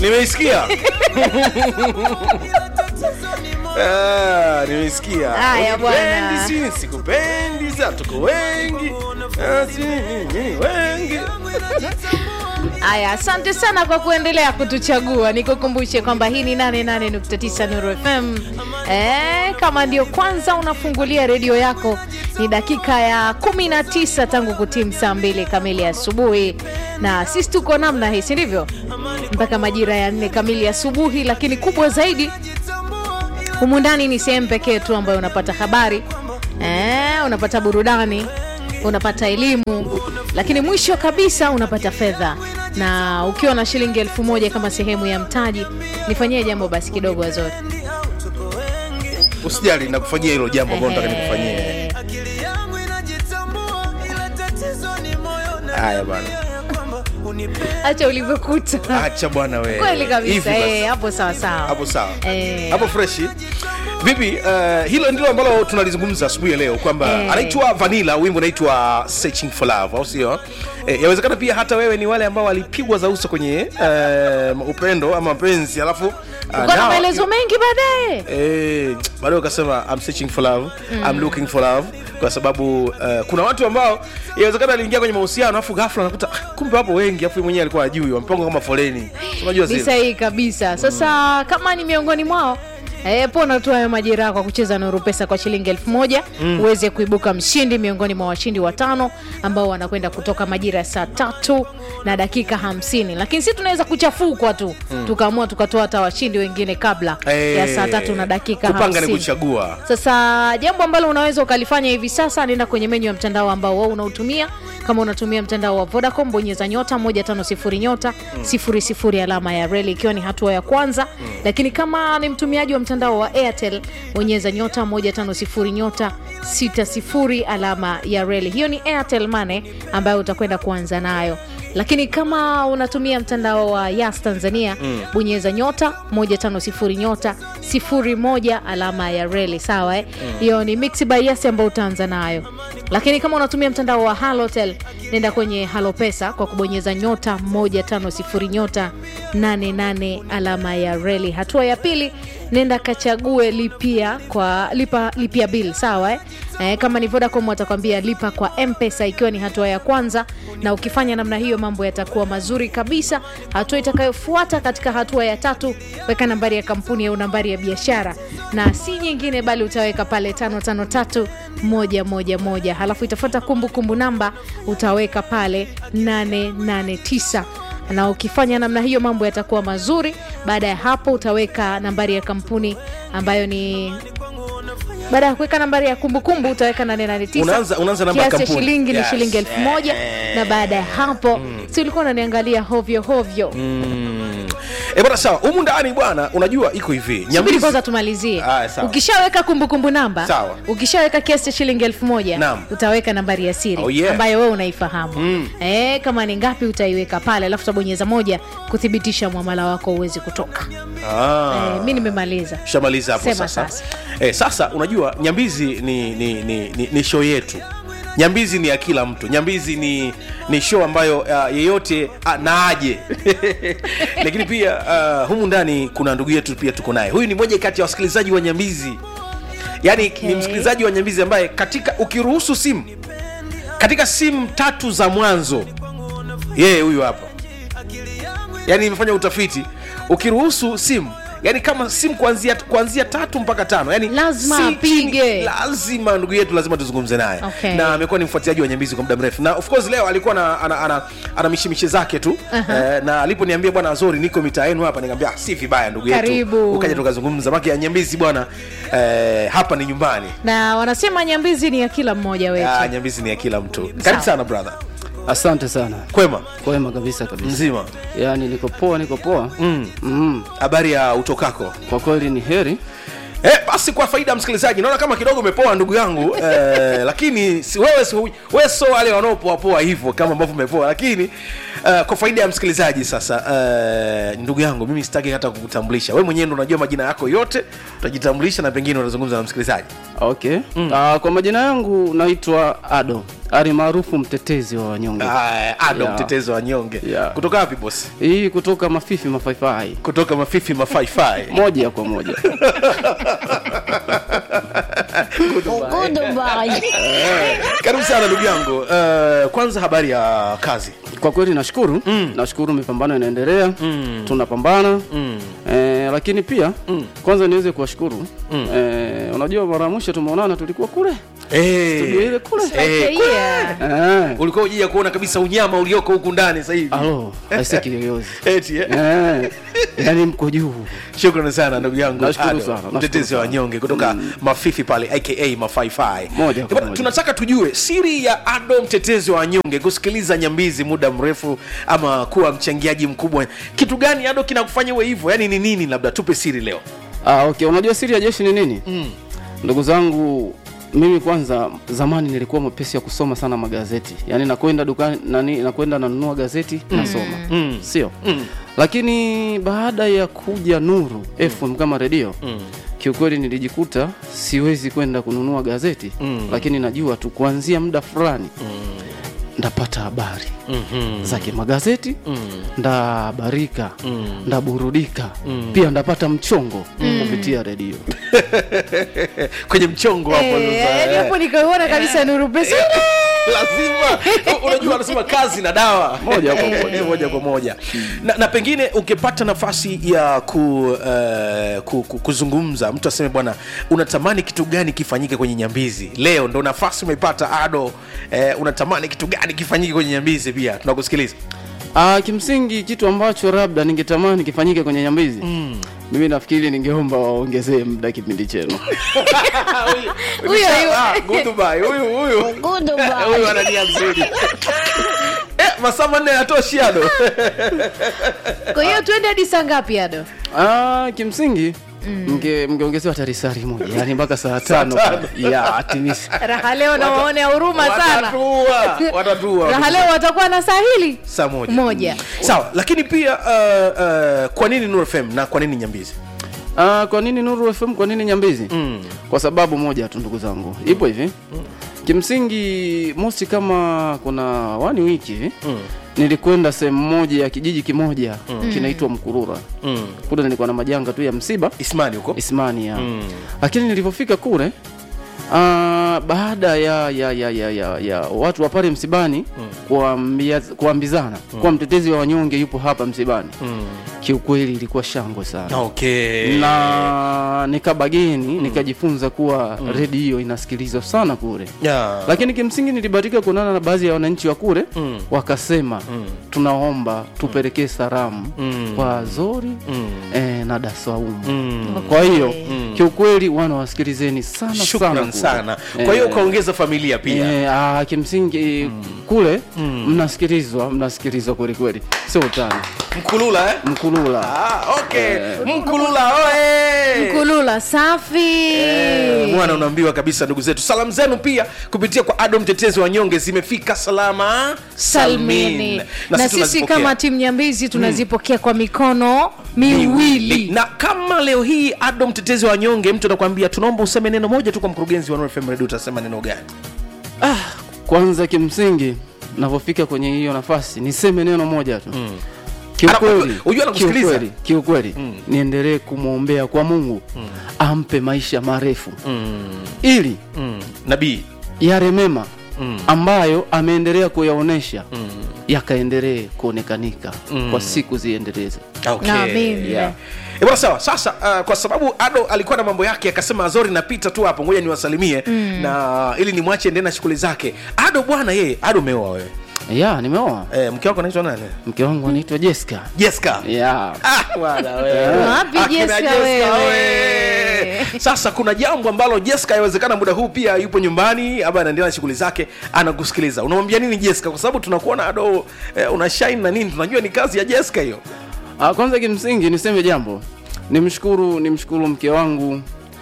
nimeisikia Ah, nimeisikia Haya, bwana. Unipendi, si sikupendi sa tuko wengi Ah, si mimi wengi Haya, asante sana kwa kuendelea kutuchagua. Nikukumbushe kwamba hii ni 88.9 Nuru FM. Eh, kama ndio kwanza unafungulia redio yako, ni dakika ya 19 tangu kutimu saa mbili kamili asubuhi, na sisi tuko namna hii, si ndivyo? Mpaka majira ya nne kamili asubuhi, lakini kubwa zaidi humu ndani ni sehemu pekee tu ambayo unapata habari eh, unapata burudani unapata elimu lakini mwisho kabisa unapata fedha na ukiwa na shilingi elfu moja kama sehemu ya mtaji nifanyie jambo basi kidogo wazori usijali nakufanyia hilo jambo ambalo nataka nikufanyie Eh, haya bwana acha ulivyokuta acha bwana wewe kweli kabisa Hivi basi. eh, hapo sawa sawa hapo sawa Eh. hapo freshi vipi uh, hilo ndilo ambalo tunalizungumza asubuhi ya leo kwamba Eh. anaitwa vanila wimbo unaitwa searching for love au sio eh, yawezekana pia hata wewe ni wale ambao walipigwa za uso kwenye uh, upendo ama mapenzi alafu uh, uko na now- maelezo mengi baadaye Eh, baadaye ukasema I'm searching for love I'm looking for love kwa sababu uh, kuna watu ambao inawezekana aliingia kwenye mahusiano alafu ghafla anakuta "Ah, kumbe wapo wengi alafu yeye mwenyewe alikuwa ajui wamepanga kama foleni unajua ni zile sahihi kabisa sasa kama ni miongoni mwao E, pona tu hayo majeraha kwa kucheza nuru pesa kwa shilingi elfu moja uweze kuibuka mshindi miongoni mwa washindi watano ambao wanakwenda kutoka majira ya saa tatu na dakika hamsini lakini si tunaweza kuchafukwa tu tukaamua tukatoa hata washindi wengine kabla ya saa tatu na dakika kupanga ni hamsini kuchagua sasa jambo ambalo unaweza ukalifanya hivi sasa nenda kwenye menyu ya mtandao ambao wao unautumia kama unatumia mtandao wa vodacom bonyeza nyota 150 nyota 00 alama ya reli ikiwa ni hatua ya kwanza lakini kama ni mtumiaji wa mtandao wa airtel bonyeza nyota 150 nyota 60 alama ya reli hiyo ni airtel mane ambayo utakwenda kuanza nayo lakini kama unatumia mtandao wa yas tanzania mm. bonyeza nyota 150 nyota 01 alama ya reli sawa eh? hiyo ni mix by yas ambayo utaanza nayo lakini kama unatumia mtandao wa halotel nenda kwenye halo pesa kwa kubonyeza nyota 150 nyota 88 alama ya reli hatua ya pili nenda kachague lipia kwa lipa lipia bill sawa eh? Eh, kama ni vodacom watakwambia lipa kwa mpesa ikiwa ni hatua ya kwanza na ukifanya namna hiyo mambo yatakuwa mazuri kabisa hatua itakayofuata katika hatua ya tatu weka nambari ya kampuni au nambari ya biashara na si nyingine bali utaweka pale 553111 halafu itafuata kumbukumbu namba utaweka pale 889 na ukifanya namna hiyo mambo yatakuwa mazuri baada ya hapo utaweka nambari ya kampuni ambayo ni baada ya kuweka nambari ya kumbukumbu utaweka 889 Unaanza- unaanza namba ya kiasi cha kampuni. shilingi ni Yes. shilingi elfu moja na baada ya hapo si ulikuwa unaniangalia hovyo hovyo e bwana sawa humu ndani bwana unajua iko hivi subiri Nyambizi- kwanza tumalizie Ah, sawa. ukishaweka kumbukumbu namba Sawa. ukishaweka kiasi cha shilingi elfu moja Naam. utaweka nambari ya siri Oh, yeah. ambayo wewe unaifahamu eh, kama ni ngapi utaiweka pale alafu utabonyeza moja kuthibitisha mwamala wako uwezi kutoka Ah. eh, mi nimemaliza shamaliza hapo Sema sasa sasa. Eh, sasa unajua nyambizi ni, ni, ni, ni, ni show yetu nyambizi ni ya kila mtu nyambizi ni ni show ambayo uh, yeyote uh, na aje lakini pia uh, humu ndani kuna ndugu yetu pia tuko naye huyu ni moja kati ya wasikilizaji wa nyambizi yaani Okay. ni msikilizaji wa nyambizi ambaye katika ukiruhusu simu katika simu tatu za mwanzo yeye huyu hapa yani nimefanya utafiti ukiruhusu simu yani kama simu kuanzia kuanzia tatu mpaka tano yani Lazima si apige. chini, lazima ndugu yetu lazima tuzungumze naye Okay. na amekuwa ni mfuatiliaji wa nyambizi kwa muda mrefu na of course leo alikuwa na, ana, ana, ana mishemishe zake tu eh, na aliponiambia bwana azori niko mitaa yenu hapa nikamwambia ah, si vibaya ndugu yetu Karibu. ukaja tukazungumza maki ya nyambizi bwana eh, hapa ni nyumbani na wanasema nyambizi ni ya kila mmoja wetu ah, nyambizi ni ya kila mtu karibu Sawa. sana brother Asante sana, kwema kwema kabisa kabisa. mzima Yaani niko poa, niko poa Mm. mm. habari ya utokako Kwa kweli ni heri Eh, basi kwa faida ya msikilizaji naona kama kidogo umepoa ndugu yangu eh, lakini si, wewe, si, wewe so wale wanaopoapoa hivyo kama ambavyo umepoa lakini uh, kwa faida ya msikilizaji sasa uh, ndugu yangu mimi sitaki hata kukutambulisha wewe mwenyewe ndo unajua majina yako yote utajitambulisha na pengine utazungumza na msikilizaji okay. Mm. Uh, kwa majina yangu naitwa Ado ali maarufu mtetezi wa wanyonge Ah, ado Yeah. mtetezi wa nyonge Yeah. kutoka wapi bosi hii kutoka mafifi mafaifai kutoka mafifi mafaifai moja kwa moja karibu sana ndugu yangu uh, kwanza habari ya kazi kwa kweli nashukuru mm. nashukuru mipambano inaendelea mm. tunapambana mm. eh, lakini pia mm. kwanza niweze kuwashukuru mm. eh, unajua mara ya mwisho tumeonana tulikuwa kule studio ile kule Eh, Yeah. eh. ulikuwa ujia kuona kabisa unyama ulioko huku ndani sasa hivi alo aise kiyoyozi Eti, eh? eh, yani mko juu shukrani sana ndugu yangu Nashukuru Ado, sana, nashukuru mtetezi wa sana. wanyonge kutoka mafifi pale aka mafaifai Moja kwa Bwana, moja. tunataka tujue siri ya ado mtetezi wa wanyonge kusikiliza nyambizi muda mrefu ama kuwa mchangiaji mkubwa kitu gani ado kinakufanya uwe hivyo yaani ni nini labda tupe siri leo ah, okay unajua siri ya jeshi ni nini mm. ndugu zangu mimi kwanza zamani nilikuwa mwepesi ya kusoma sana magazeti yaani nakwenda dukani nani nakwenda nanunua gazeti mm. nasoma mm. sio mm. lakini baada ya kuja nuru fm kama redio mm. kiukweli nilijikuta siwezi kwenda kununua gazeti mm. lakini najua tu kuanzia muda fulani mm. ndapata habari mm-hmm. za kimagazeti mm. ndabarika mm. ndaburudika mm. pia ndapata mchongo mm. kupitia redio kwenye mchongo hapo Eh, sasa, yaani eh. hapo nikaiona kabisa nuru pesa lazima unajua anasema kazi na dawa Moja kwa moja. moja kwa moja na, na pengine ukipata nafasi ya ku, uh, ku, ku, kuzungumza mtu aseme bwana unatamani kitu gani kifanyike kwenye nyambizi leo ndo nafasi umeipata ado eh, unatamani kitu gani kifanyike kwenye nyambizi pia tunakusikiliza Ah, kimsingi kitu ambacho labda ningetamani kifanyike kwenye nyambizi mm. mimi nafikiri ningeomba waongezee muda kipindi chenu Huyo, huyo. Ah, goodbye. huyu huyu huyu ana nia nzuri eh, masaa manne yatoshi ado kwa hiyo tuende hadi saa ngapi ado ah, kimsingi mnge mngeongezewa hata risari moja yani mpaka saa tano tano. ya atimisi raha leo na waone ya huruma sana watatua watatua raha leo watakuwa na saa hili saa moja moja sawa lakini pia uh, uh, kwa nini Nuru FM na kwa nini nyambizi Ah, kwa nini Nuru FM? Kwa nini Nyambizi? Mm. Kwa sababu moja tu ndugu zangu, ipo hivi mm. Kimsingi mosi, kama kuna wani wiki hivi mm. nilikwenda sehemu moja ya kijiji kimoja mm. kinaitwa Mkurura mm. kule, nilikuwa na majanga tu ya msiba ismani huko Ismania mm. lakini nilivyofika kule Uh, baada ya, ya, ya, ya, ya, ya watu wa pale msibani mm. kuambia, kuambizana mm. kuwa mtetezi wa wanyonge yupo hapa msibani mm. kiukweli ilikuwa shangwe sana okay na nikabageni nikajifunza kuwa redio inasikilizwa sana kule yeah. lakini kimsingi nilibahatika kuonana na baadhi ya wananchi wa kule mm. wakasema mm. tunaomba tupelekee salamu mm. kwa Zori mm. eh, na Dasaumu mm. kwa hiyo kiukweli wana wasikilizeni sana sana shukran kule. sana kwa hiyo ukaongeza familia pia Eh, ah, kimsingi kule mnasikilizwa mnasikilizwa kweli kweli sio utani mkulula eh? mkulula ah, okay mkulula oe kulula safi Eh, mwana unaambiwa kabisa ndugu zetu salamu zenu pia kupitia kwa ado mtetezi wa nyonge zimefika salama salmini na, sisi tunazipokea. kama timu nyambizi tunazipokea kwa mikono miwili na kama leo hii ado mtetezi wa nyonge mtu anakuambia tunaomba useme neno moja tu kwa mkurugenzi wa Nuru FM radio utasema neno gani Ah, kwanza kimsingi navyofika kwenye hiyo nafasi niseme neno moja tu mm. Ana- unajua anakusikiliza. kiukweli, kiukweli niendelee kumwombea kwa mungu ampe maisha marefu ili mm. nabii yale mema ambayo ameendelea kuyaonesha yakaendelee kuonekanika kwa siku ziendeleze okay. Naamini. Yeah. E bwana sawa sasa uh, kwa sababu ado alikuwa na mambo yake akasema azori napita tu hapo ngoja niwasalimie mm. na ili nimwache endee na shughuli zake ado bwana yeye ado umeoa wewe ya nimeoa e, mke wako anaitwa nani mke wangu anaitwa Jessica jeska ya Ah, bwana wewe. Wapi Akina Jessica Jessica wewe? we. sasa kuna jambo ambalo jeska yawezekana muda huu pia yupo nyumbani ama anaendelea na shughuli zake anakusikiliza unamwambia nini jeska kwa sababu tunakuona ado eh, una shine na nini tunajua ni kazi ya jeska hiyo Ah, kwanza kimsingi niseme jambo nimshukuru nimshukuru mke wangu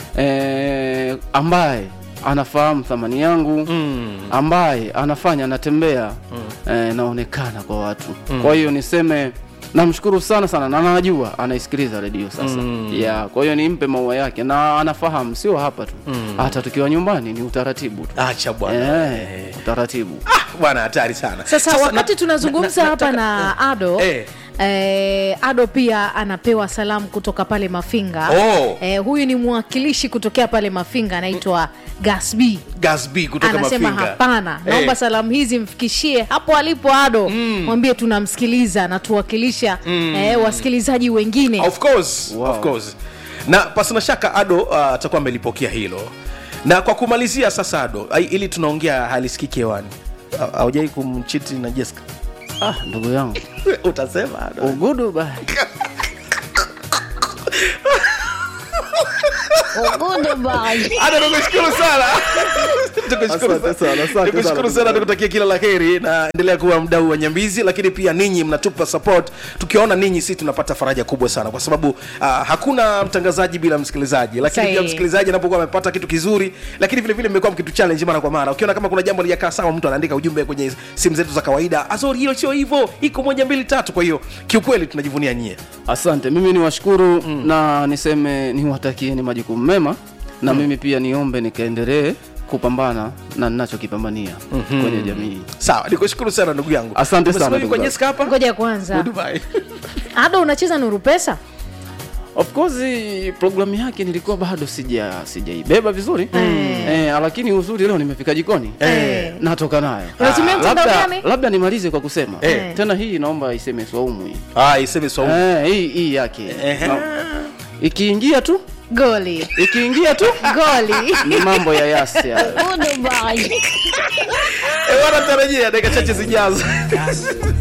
eh, ambaye anafahamu thamani yangu mm. ambaye anafanya anatembea mm. eh, naonekana kwa watu mm. kwa hiyo niseme namshukuru sana sana na najua anaisikiliza redio sasa mm. yeah, kwa hiyo nimpe maua yake na anafahamu sio hapa tu mm. hata tukiwa nyumbani ni utaratibu tu acha bwana Eh, taratibu ah, bwana hatari sana sasa, wakati na- tunazungumza na- hapa nataka- na ado Eh. Eh, ado pia anapewa salamu kutoka pale mafinga Oh. eh, huyu ni mwakilishi kutokea pale mafinga anaitwa gasb Gasb kutoka anasema Mafinga. hapana Eh. naomba salamu hizi mfikishie hapo alipo ado mwambie tunamsikiliza na tuwakilisha eh, wasikilizaji wengine of course, Wow. of course. na pasina shaka ado uh, atakuwa amelipokea hilo na kwa kumalizia sasa ado ai- ili tunaongea halisikiki hewani Ha- haujai kumchiti na Jessica ah, ndugu yangu utasema ado ugudu ba Ada, tukushukuru sana Tukushukuru Asante sana. sana, asante Tukushukuru sana. sana tukutakia kila la heri na endelea kuwa mdau wa nyambizi lakini pia ninyi mnatupa support tukiwaona ninyi si tunapata faraja kubwa sana kwa sababu uh, hakuna mtangazaji bila msikilizaji lakini pia Sahihi. msikilizaji anapokuwa amepata kitu kizuri lakini vile vile mmekuwa mkitu challenge mara kwa mara ukiona kama kuna jambo lijakaa sawa mtu anaandika ujumbe kwenye simu zetu za kawaida azori hilo sio hivyo iko moja mbili tatu kwa hiyo kiukweli tunajivunia nyie asante mimi ni washukuru mm. na niseme niwatakieni majukumu mema na mm. mimi pia niombe nikaendelee kupambana na ninachokipambania mm-hmm. kwenye jamii sawa nikushukuru sana ndugu yangu Asante sana, Umesema hivi ndugu kwa zangu. Jessica hapa ngoja kwanza Dubai. ado unacheza nuru pesa of course programu yake nilikuwa bado sija sijaibeba vizuri Mm. eh, lakini uzuri leo nimefika jikoni Eh. natoka nayo Unatumia Ah, mtandao labda, gani? labda nimalize kwa kusema Eh. tena hii naomba iseme swaumu hii ah iseme swaumu eh, hii hii yake Ehe. Na- ikiingia tu goli ikiingia tu goli ni mambo ya yasi hayo. Eh, wanatarajia dakika chache zijazo